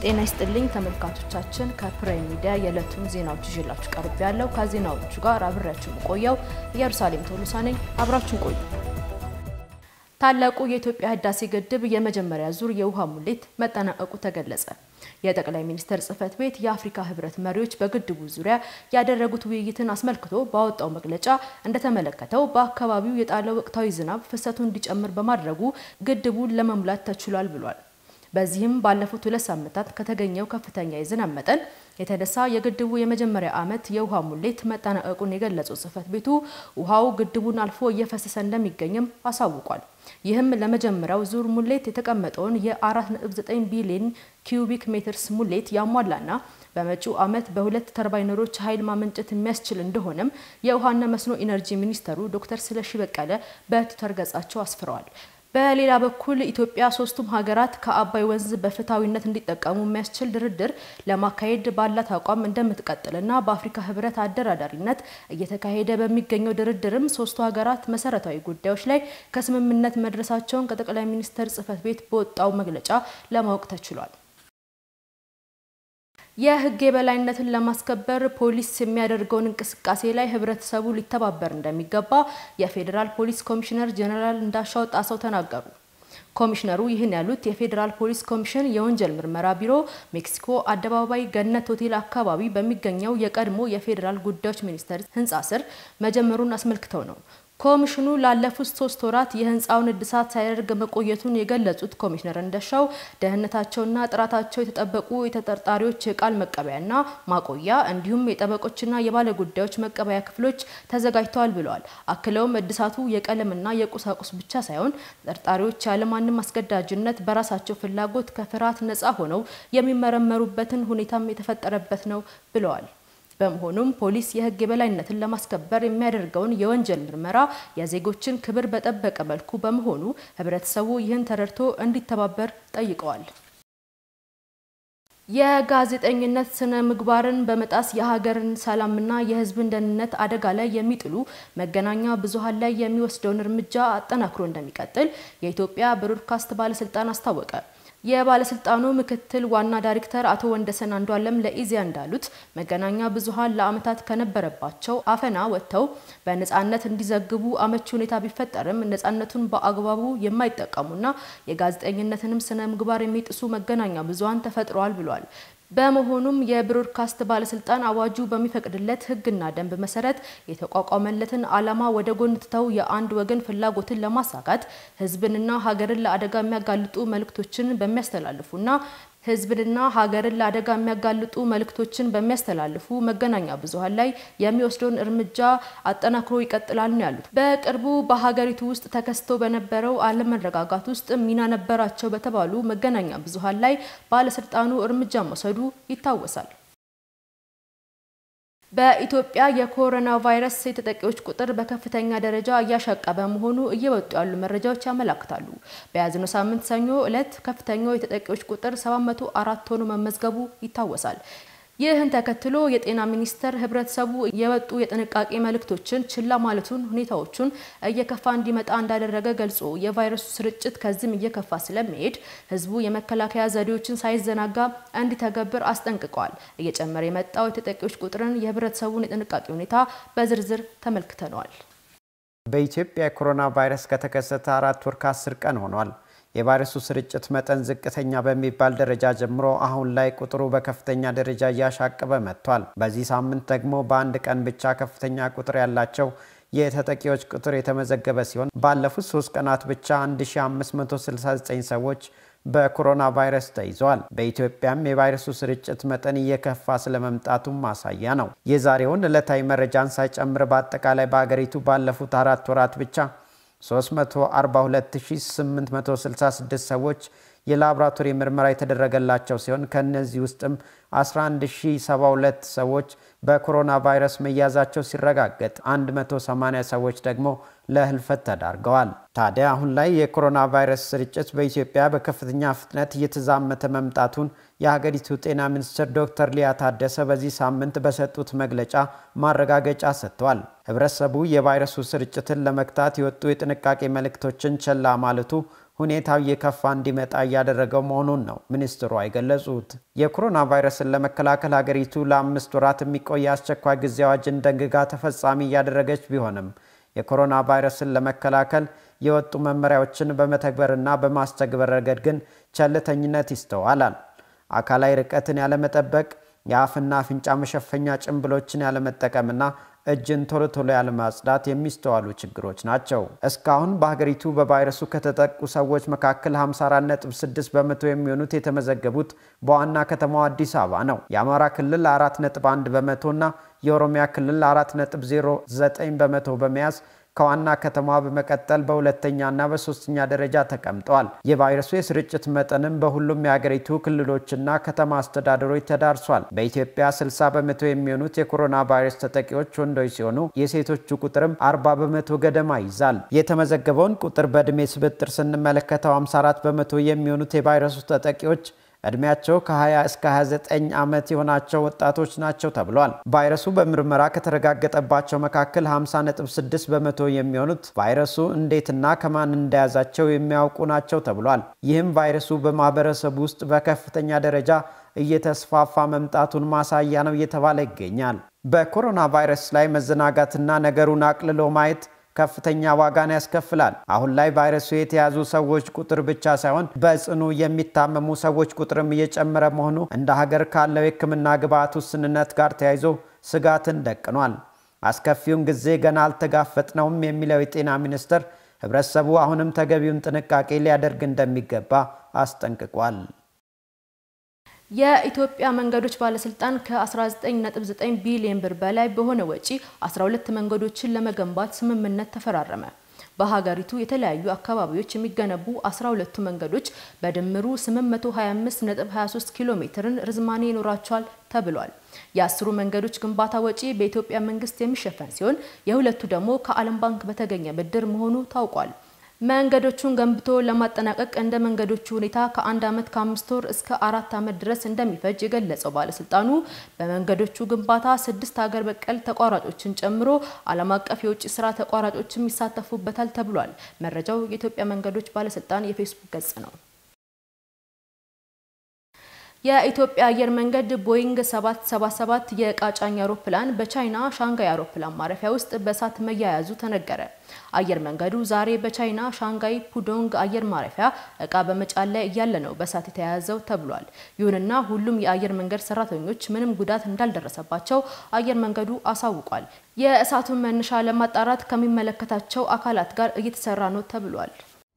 ጤና ይስጥልኝ ተመልካቾቻችን፣ ከፕራይም ሚዲያ የዕለቱን ዜናዎች ይዤላችሁ ቀርብ ያለው ከዜናዎቹ ጋር አብሬያችሁ የምቆየው ኢየሩሳሌም ቶሎሳ ነኝ። አብራችሁን ቆዩ። ታላቁ የኢትዮጵያ ህዳሴ ግድብ የመጀመሪያ ዙር የውሃ ሙሌት መጠናቀቁ ተገለጸ። የጠቅላይ ሚኒስትር ጽህፈት ቤት የአፍሪካ ህብረት መሪዎች በግድቡ ዙሪያ ያደረጉት ውይይትን አስመልክቶ ባወጣው መግለጫ እንደተመለከተው በአካባቢው የጣለው ወቅታዊ ዝናብ ፍሰቱን እንዲጨምር በማድረጉ ግድቡን ለመሙላት ተችሏል ብሏል። በዚህም ባለፉት ሁለት ሳምንታት ከተገኘው ከፍተኛ የዝናብ መጠን የተነሳ የግድቡ የመጀመሪያ ዓመት የውሃ ሙሌት መጠናቀቁን የገለጸው ጽህፈት ቤቱ ውሃው ግድቡን አልፎ እየፈሰሰ እንደሚገኝም አሳውቋል። ይህም ለመጀመሪያው ዙር ሙሌት የተቀመጠውን የ4.9 ቢሊዮን ኪዩቢክ ሜትርስ ሙሌት ያሟላና በመጪው ዓመት በሁለት ተርባይነሮች ኃይል ማመንጨት የሚያስችል እንደሆነም የውሃና መስኖ ኢነርጂ ሚኒስተሩ ዶክተር ስለሺ በቀለ በትዊተር ገጻቸው አስፍረዋል። በሌላ በኩል ኢትዮጵያ ሶስቱም ሀገራት ከአባይ ወንዝ በፍትሐዊነት እንዲጠቀሙ የሚያስችል ድርድር ለማካሄድ ባላት አቋም እንደምትቀጥልና በአፍሪካ ህብረት አደራዳሪነት እየተካሄደ በሚገኘው ድርድርም ሶስቱ ሀገራት መሰረታዊ ጉዳዮች ላይ ከስምምነት መድረሳቸውን ከጠቅላይ ሚኒስትር ጽህፈት ቤት በወጣው መግለጫ ለማወቅ ተችሏል። የህግ የበላይነትን ለማስከበር ፖሊስ የሚያደርገውን እንቅስቃሴ ላይ ህብረተሰቡ ሊተባበር እንደሚገባ የፌዴራል ፖሊስ ኮሚሽነር ጄኔራል እንዳሻው ጣሰው ተናገሩ። ኮሚሽነሩ ይህን ያሉት የፌዴራል ፖሊስ ኮሚሽን የወንጀል ምርመራ ቢሮ ሜክሲኮ አደባባይ ገነት ሆቴል አካባቢ በሚገኘው የቀድሞ የፌዴራል ጉዳዮች ሚኒስቴር ህንፃ ስር መጀመሩን አስመልክተው ነው። ኮሚሽኑ ላለፉት ሶስት ወራት የህንፃውን እድሳት ሳያደርግ መቆየቱን የገለጹት ኮሚሽነር እንደሻው ደህንነታቸውና ጥራታቸው የተጠበቁ የተጠርጣሪዎች የቃል መቀበያና ማቆያ እንዲሁም የጠበቆችና የባለ ጉዳዮች መቀበያ ክፍሎች ተዘጋጅተዋል ብለዋል። አክለውም እድሳቱ የቀለምና የቁሳቁስ ብቻ ሳይሆን ተጠርጣሪዎች ያለማንም አስገዳጅነት በራሳቸው ፍላጎት ከፍርሃት ነፃ ሆነው የሚመረመሩበትን ሁኔታም የተፈጠረበት ነው ብለዋል። በመሆኑም ፖሊስ የህግ የበላይነትን ለማስከበር የሚያደርገውን የወንጀል ምርመራ የዜጎችን ክብር በጠበቀ መልኩ በመሆኑ ህብረተሰቡ ይህን ተረድቶ እንዲተባበር ጠይቀዋል። የጋዜጠኝነት ስነ ምግባርን በመጣስ የሀገርን ሰላምና የህዝብን ደህንነት አደጋ ላይ የሚጥሉ መገናኛ ብዙኃን ላይ የሚወስደውን እርምጃ አጠናክሮ እንደሚቀጥል የኢትዮጵያ ብሮድካስት ባለስልጣን አስታወቀ። የባለስልጣኑ ምክትል ዋና ዳይሬክተር አቶ ወንደሰን አንዷለም ለኢዜአ እንዳሉት መገናኛ ብዙኃን ለዓመታት ከነበረባቸው አፈና ወጥተው በነጻነት እንዲዘግቡ አመቺ ሁኔታ ቢፈጠርም ነጻነቱን በአግባቡ የማይጠቀሙና የጋዜጠኝነትንም ስነ ምግባር የሚጥሱ መገናኛ ብዙኃን ተፈጥረዋል ብሏል። በመሆኑም የብሮድካስት ባለስልጣን አዋጁ በሚፈቅድለት ህግና ደንብ መሰረት የተቋቋመለትን ዓላማ ወደ ጎን ትተው የአንድ ወገን ፍላጎትን ለማሳካት ህዝብንና ሀገርን ለአደጋ የሚያጋልጡ መልእክቶችን በሚያስተላልፉና ህዝብንና ሀገርን ለአደጋ የሚያጋልጡ መልእክቶችን በሚያስተላልፉ መገናኛ ብዙኃን ላይ የሚወስደውን እርምጃ አጠናክሮ ይቀጥላል ነው ያሉት። በቅርቡ በሀገሪቱ ውስጥ ተከስቶ በነበረው አለመረጋጋት ውስጥ ሚና ነበራቸው በተባሉ መገናኛ ብዙኃን ላይ ባለስልጣኑ እርምጃ መውሰዱ ይታወሳል። በኢትዮጵያ የኮሮና ቫይረስ የተጠቂዎች ቁጥር በከፍተኛ ደረጃ እያሻቀበ መሆኑ እየወጡ ያሉ መረጃዎች ያመላክታሉ። በያዝነው ሳምንት ሰኞ ዕለት ከፍተኛው የተጠቂዎች ቁጥር 704 ሆኖ መመዝገቡ ይታወሳል። ይህን ተከትሎ የጤና ሚኒስቴር ህብረተሰቡ የወጡ የጥንቃቄ መልእክቶችን ችላ ማለቱን ሁኔታዎቹን እየከፋ እንዲመጣ እንዳደረገ ገልጾ የቫይረሱ ስርጭት ከዚህም እየከፋ ስለሚሄድ ህዝቡ የመከላከያ ዘዴዎችን ሳይዘናጋ እንዲተገብር አስጠንቅቀዋል። እየጨመረ የመጣው የተጠቂዎች ቁጥርን የህብረተሰቡን የጥንቃቄ ሁኔታ በዝርዝር ተመልክተነዋል። በኢትዮጵያ የኮሮና ቫይረስ ከተከሰተ አራት ወር ከአስር ቀን ሆኗል። የቫይረሱ ስርጭት መጠን ዝቅተኛ በሚባል ደረጃ ጀምሮ አሁን ላይ ቁጥሩ በከፍተኛ ደረጃ እያሻቀበ መጥቷል። በዚህ ሳምንት ደግሞ በአንድ ቀን ብቻ ከፍተኛ ቁጥር ያላቸው የተጠቂዎች ቁጥር የተመዘገበ ሲሆን ባለፉት ሶስት ቀናት ብቻ 1569 ሰዎች በኮሮና ቫይረስ ተይዘዋል። በኢትዮጵያም የቫይረሱ ስርጭት መጠን እየከፋ ስለመምጣቱም ማሳያ ነው። የዛሬውን ዕለታዊ መረጃን ሳይጨምር በአጠቃላይ በሀገሪቱ ባለፉት አራት ወራት ብቻ 342866 ሰዎች የላቦራቶሪ ምርመራ የተደረገላቸው ሲሆን ከእነዚህ ውስጥም 11072 ሰዎች በኮሮና ቫይረስ መያዛቸው ሲረጋገጥ 180 ሰዎች ደግሞ ለህልፈት ተዳርገዋል። ታዲያ አሁን ላይ የኮሮና ቫይረስ ስርጭት በኢትዮጵያ በከፍተኛ ፍጥነት እየተዛመተ መምጣቱን የሀገሪቱ ጤና ሚኒስትር ዶክተር ሊያ ታደሰ በዚህ ሳምንት በሰጡት መግለጫ ማረጋገጫ ሰጥተዋል። ህብረተሰቡ የቫይረሱ ስርጭትን ለመግታት የወጡ የጥንቃቄ መልእክቶችን ቸላ ማለቱ ሁኔታው እየከፋ እንዲመጣ እያደረገው መሆኑን ነው ሚኒስትሩ የገለጹት። የኮሮና ቫይረስን ለመከላከል ሀገሪቱ ለአምስት ወራት የሚቆይ አስቸኳይ ጊዜ አዋጅን ደንግጋ ተፈጻሚ እያደረገች ቢሆንም የኮሮና ቫይረስን ለመከላከል የወጡ መመሪያዎችን በመተግበርና በማስተግበር ረገድ ግን ቸልተኝነት ይስተዋላል። አካላዊ ርቀትን ያለመጠበቅ፣ የአፍና አፍንጫ መሸፈኛ ጭንብሎችን ያለመጠቀምና እጅን ቶሎ ቶሎ ያለማጽዳት የሚስተዋሉ ችግሮች ናቸው። እስካሁን በሀገሪቱ በቫይረሱ ከተጠቁ ሰዎች መካከል 54.6 በመቶ የሚሆኑት የተመዘገቡት በዋና ከተማዋ አዲስ አበባ ነው። የአማራ ክልል 4.1 በመቶና የኦሮሚያ ክልል 4.09 በመቶ በመያዝ ከዋና ከተማዋ በመቀጠል በሁለተኛና በሶስተኛ ደረጃ ተቀምጠዋል። የቫይረሱ የስርጭት መጠንም በሁሉም የሀገሪቱ ክልሎችና ከተማ አስተዳደሮች ተዳርሷል። በኢትዮጵያ 60 በመቶ የሚሆኑት የኮሮና ቫይረስ ተጠቂዎች ወንዶች ሲሆኑ የሴቶቹ ቁጥርም 40 በመቶ ገደማ ይዛል። የተመዘገበውን ቁጥር በዕድሜ ስብጥር ስንመለከተው 54 በመቶ የሚሆኑት የቫይረሱ ተጠቂዎች እድሜያቸው ከ20 እስከ 29 ዓመት የሆናቸው ወጣቶች ናቸው ተብሏል። ቫይረሱ በምርመራ ከተረጋገጠባቸው መካከል 50.6 በመቶ የሚሆኑት ቫይረሱ እንዴትና ከማን እንደያዛቸው የሚያውቁ ናቸው ተብሏል። ይህም ቫይረሱ በማህበረሰቡ ውስጥ በከፍተኛ ደረጃ እየተስፋፋ መምጣቱን ማሳያ ነው እየተባለ ይገኛል። በኮሮና ቫይረስ ላይ መዘናጋትና ነገሩን አቅልሎ ማየት ከፍተኛ ዋጋን ያስከፍላል። አሁን ላይ ቫይረሱ የተያዙ ሰዎች ቁጥር ብቻ ሳይሆን በጽኑ የሚታመሙ ሰዎች ቁጥርም እየጨመረ መሆኑ እንደ ሀገር ካለው የሕክምና ግብዓት ውስንነት ጋር ተያይዞ ስጋትን ደቅኗል። አስከፊውን ጊዜ ገና አልተጋፈጥነውም የሚለው የጤና ሚኒስቴር ሕብረተሰቡ አሁንም ተገቢውን ጥንቃቄ ሊያደርግ እንደሚገባ አስጠንቅቋል። የኢትዮጵያ መንገዶች ባለስልጣን ከ19.9 ቢሊዮን ብር በላይ በሆነ ወጪ 12 መንገዶችን ለመገንባት ስምምነት ተፈራረመ። በሀገሪቱ የተለያዩ አካባቢዎች የሚገነቡ 12ቱ መንገዶች በድምሩ 825.23 ኪሎ ሜትርን ርዝማኔ ይኖራቸዋል ተብሏል። የአስሩ መንገዶች ግንባታ ወጪ በኢትዮጵያ መንግስት የሚሸፈን ሲሆን የሁለቱ ደግሞ ከዓለም ባንክ በተገኘ ብድር መሆኑ ታውቋል። መንገዶቹን ገንብቶ ለማጠናቀቅ እንደ መንገዶቹ ሁኔታ ከአንድ ዓመት ከአምስት ወር እስከ አራት ዓመት ድረስ እንደሚፈጅ የገለጸው ባለስልጣኑ በመንገዶቹ ግንባታ ስድስት ሀገር በቀል ተቋራጮችን ጨምሮ ዓለም አቀፍ የውጭ ስራ ተቋራጮችም ይሳተፉበታል ተብሏል። መረጃው የኢትዮጵያ መንገዶች ባለስልጣን የፌስቡክ ገጽ ነው። የኢትዮጵያ አየር መንገድ ቦይንግ 777 የዕቃ ጫኝ አውሮፕላን በቻይና ሻንጋይ አውሮፕላን ማረፊያ ውስጥ በእሳት መያያዙ ተነገረ። አየር መንገዱ ዛሬ በቻይና ሻንጋይ ፑዶንግ አየር ማረፊያ እቃ በመጫን ላይ እያለ ነው በእሳት የተያያዘው ተብሏል። ይሁንና ሁሉም የአየር መንገድ ሰራተኞች ምንም ጉዳት እንዳልደረሰባቸው አየር መንገዱ አሳውቋል። የእሳቱን መነሻ ለማጣራት ከሚመለከታቸው አካላት ጋር እየተሰራ ነው ተብሏል።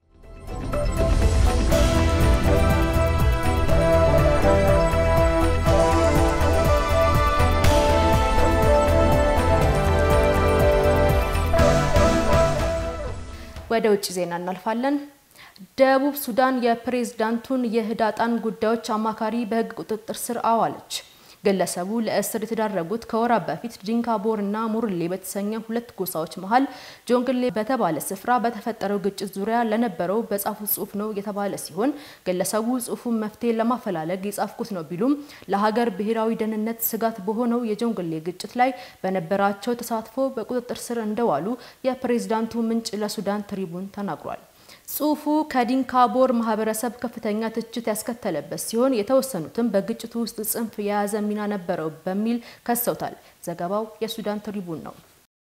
ወደ ውጭ ዜና እናልፋለን። ደቡብ ሱዳን የፕሬዝዳንቱን የህዳጣን ጉዳዮች አማካሪ በህግ ቁጥጥር ስር አዋለች። ግለሰቡ ለእስር የተዳረጉት ከወራት በፊት ዲንካቦር እና ሙርሌ በተሰኘ ሁለት ጎሳዎች መሀል ጆንግሌ በተባለ ስፍራ በተፈጠረው ግጭት ዙሪያ ለነበረው በጻፉት ጽሁፍ ነው የተባለ ሲሆን ግለሰቡ ጽሁፉን መፍትሄ ለማፈላለግ የጻፍኩት ነው ቢሉም ለሀገር ብሔራዊ ደህንነት ስጋት በሆነው የጆንግሌ ግጭት ላይ በነበራቸው ተሳትፎ በቁጥጥር ስር እንደዋሉ የፕሬዝዳንቱ ምንጭ ለሱዳን ትሪቡን ተናግሯል። ጽሁፉ ከዲንካቦር ማህበረሰብ ከፍተኛ ትችት ያስከተለበት ሲሆን የተወሰኑትም በግጭቱ ውስጥ ጽንፍ የያዘ ሚና ነበረው በሚል ከሰውታል። ዘገባው የሱዳን ትሪቡን ነው።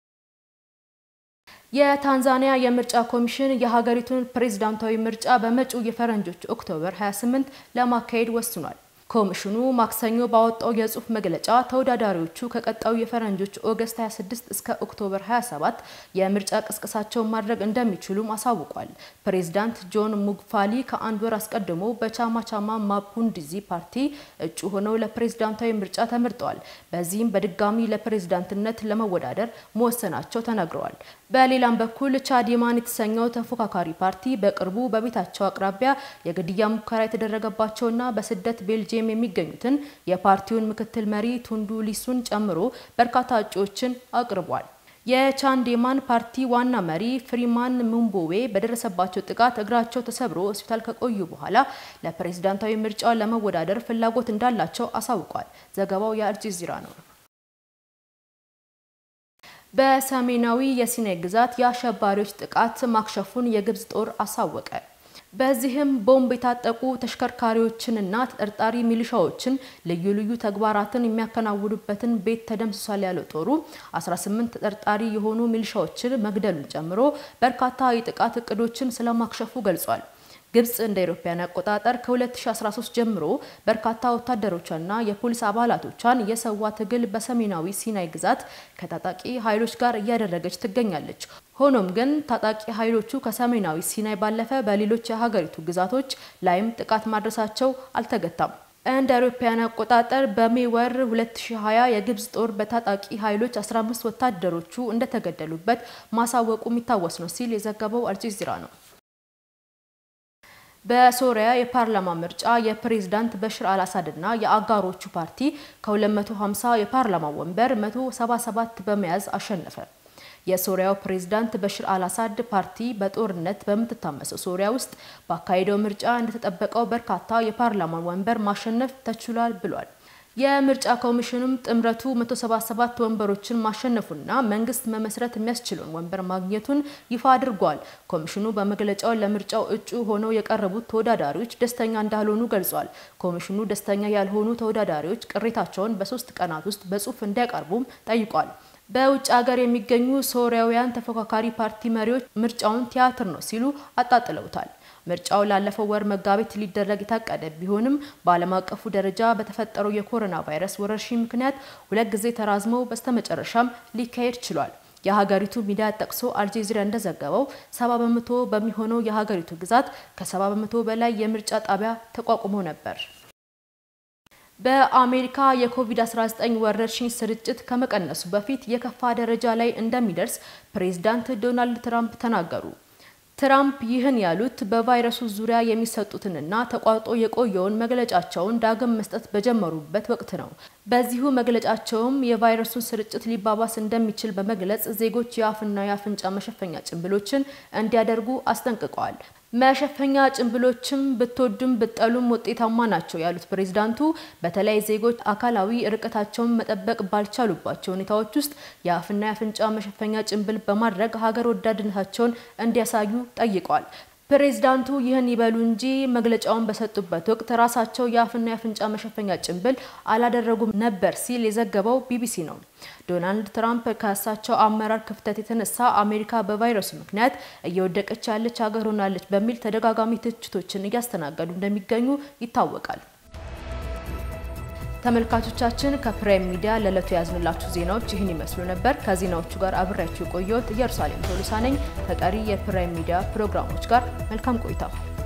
የታንዛኒያ የምርጫ ኮሚሽን የሀገሪቱን ፕሬዝዳንታዊ ምርጫ በመጪው የፈረንጆች ኦክቶበር 28 ለማካሄድ ወስኗል። ኮሚሽኑ ማክሰኞ ባወጣው የጽሁፍ መግለጫ ተወዳዳሪዎቹ ከቀጣዩ የፈረንጆች ኦገስት 26 እስከ ኦክቶበር 27 የምርጫ ቅስቀሳቸውን ማድረግ እንደሚችሉም አሳውቋል። ፕሬዝዳንት ጆን ሙግፋሊ ከአንድ ወር አስቀድሞ በቻማቻማ ማፑንዲዚ ፓርቲ እጩ ሆነው ለፕሬዝዳንታዊ ምርጫ ተመርጠዋል። በዚህም በድጋሚ ለፕሬዝዳንትነት ለመወዳደር መወሰናቸው ተነግረዋል። በሌላም በኩል ቻዲማን የተሰኘው ተፎካካሪ ፓርቲ በቅርቡ በቤታቸው አቅራቢያ የግድያ ሙከራ የተደረገባቸውና በስደት ቤልጅየም የሚገኙትን የፓርቲውን ምክትል መሪ ቱንዱ ሊሱን ጨምሮ በርካታ እጩዎችን አቅርቧል። የቻንዴማን ፓርቲ ዋና መሪ ፍሪማን ሙምቦዌ በደረሰባቸው ጥቃት እግራቸው ተሰብሮ ሆስፒታል ከቆዩ በኋላ ለፕሬዝዳንታዊ ምርጫው ለመወዳደር ፍላጎት እንዳላቸው አሳውቋል። ዘገባው የአልጀዚራ ነው። በሰሜናዊ የሲናይ ግዛት የአሸባሪዎች ጥቃት ማክሸፉን የግብጽ ጦር አሳወቀ። በዚህም ቦምብ የታጠቁ ተሽከርካሪዎችንና ተጠርጣሪ ሚሊሻዎችን ልዩ ልዩ ተግባራትን የሚያከናውኑበትን ቤት ተደምስሷል ያለው ጦሩ 18 ተጠርጣሪ የሆኑ ሚሊሻዎችን መግደሉን ጨምሮ በርካታ የጥቃት እቅዶችን ስለማክሸፉ ገልጿል። ግብጽ እንደ አውሮፓውያን አቆጣጠር ከ2013 ጀምሮ በርካታ ወታደሮቿና የፖሊስ አባላቶቿን የሰዋ ትግል በሰሜናዊ ሲናይ ግዛት ከታጣቂ ኃይሎች ጋር እያደረገች ትገኛለች። ሆኖም ግን ታጣቂ ኃይሎቹ ከሰሜናዊ ሲናይ ባለፈ በሌሎች የሀገሪቱ ግዛቶች ላይም ጥቃት ማድረሳቸው አልተገታም። እንደ አውሮፓውያን አቆጣጠር በሜ ወር 2020 የግብጽ ጦር በታጣቂ ኃይሎች 15 ወታደሮቹ እንደተገደሉበት ማሳወቁ የሚታወስ ነው ሲል የዘገበው አልጀዚራ ነው። በሶሪያ የፓርላማ ምርጫ የፕሬዝዳንት በሽር አልአሳድና የአጋሮቹ ፓርቲ ከ250 የፓርላማ ወንበር 177 በመያዝ አሸነፈ። የሶሪያው ፕሬዝዳንት በሽር አልአሳድ ፓርቲ በጦርነት በምትታመሰው ሶሪያ ውስጥ ባካሄደው ምርጫ እንደተጠበቀው በርካታ የፓርላማ ወንበር ማሸነፍ ተችሏል ብሏል። የምርጫ ኮሚሽኑም ጥምረቱ 177 ወንበሮችን ማሸነፉና መንግስት መመስረት የሚያስችለውን ወንበር ማግኘቱን ይፋ አድርጓል። ኮሚሽኑ በመግለጫው ለምርጫው እጩ ሆነው የቀረቡት ተወዳዳሪዎች ደስተኛ እንዳልሆኑ ገልጿል። ኮሚሽኑ ደስተኛ ያልሆኑ ተወዳዳሪዎች ቅሬታቸውን በሶስት ቀናት ውስጥ በጽሁፍ እንዲያቀርቡም ጠይቋል። በውጭ ሀገር የሚገኙ ሶሪያውያን ተፎካካሪ ፓርቲ መሪዎች ምርጫውን ቲያትር ነው ሲሉ አጣጥለውታል። ምርጫው ላለፈው ወር መጋቢት ሊደረግ የታቀደ ቢሆንም በዓለም አቀፉ ደረጃ በተፈጠረው የኮሮና ቫይረስ ወረርሽኝ ምክንያት ሁለት ጊዜ ተራዝመው በስተመጨረሻም ሊካሄድ ችሏል። የሀገሪቱ ሚዲያ ጠቅሶ አልጀዚራ እንደዘገበው ሰባ በመቶ በሚሆነው የሀገሪቱ ግዛት ከሰባ በመቶ በላይ የምርጫ ጣቢያ ተቋቁሞ ነበር። በአሜሪካ የኮቪድ-19 ወረርሽኝ ስርጭት ከመቀነሱ በፊት የከፋ ደረጃ ላይ እንደሚደርስ ፕሬዝዳንት ዶናልድ ትራምፕ ተናገሩ። ትራምፕ ይህን ያሉት በቫይረሱ ዙሪያ የሚሰጡትንና ተቋርጦ የቆየውን መግለጫቸውን ዳግም መስጠት በጀመሩበት ወቅት ነው። በዚሁ መግለጫቸውም የቫይረሱን ስርጭት ሊባባስ እንደሚችል በመግለጽ ዜጎች የአፍና የአፍንጫ መሸፈኛ ጭንብሎችን እንዲያደርጉ አስጠንቅቀዋል። መሸፈኛ ጭንብሎችም ብትወዱም ብጠሉም ውጤታማ ናቸው ያሉት ፕሬዝዳንቱ በተለይ ዜጎች አካላዊ ርቀታቸውን መጠበቅ ባልቻሉባቸው ሁኔታዎች ውስጥ የአፍና የአፍንጫ መሸፈኛ ጭንብል በማድረግ ሀገር ወዳድነታቸውን እንዲያሳዩ ጠይቀዋል። ፕሬዝዳንቱ ይህን ይበሉ እንጂ መግለጫውን በሰጡበት ወቅት ራሳቸው የአፍና የአፍንጫ መሸፈኛ ጭንብል አላደረጉም ነበር ሲል የዘገበው ቢቢሲ ነው። ዶናልድ ትራምፕ ከእሳቸው አመራር ክፍተት የተነሳ አሜሪካ በቫይረሱ ምክንያት እየወደቀች ያለች ሀገር ሆናለች በሚል ተደጋጋሚ ትችቶችን እያስተናገዱ እንደሚገኙ ይታወቃል። ተመልካቾቻችን ከፕራይም ሚዲያ ለዕለቱ ያዝንላችሁ ዜናዎች ይህን ይመስሉ ነበር። ከዜናዎቹ ጋር አብሬያችሁ የቆየሁት ኢየሩሳሌም ቶሎሳ ነኝ። ከቀሪ የፕራይም ሚዲያ ፕሮግራሞች ጋር መልካም ቆይታ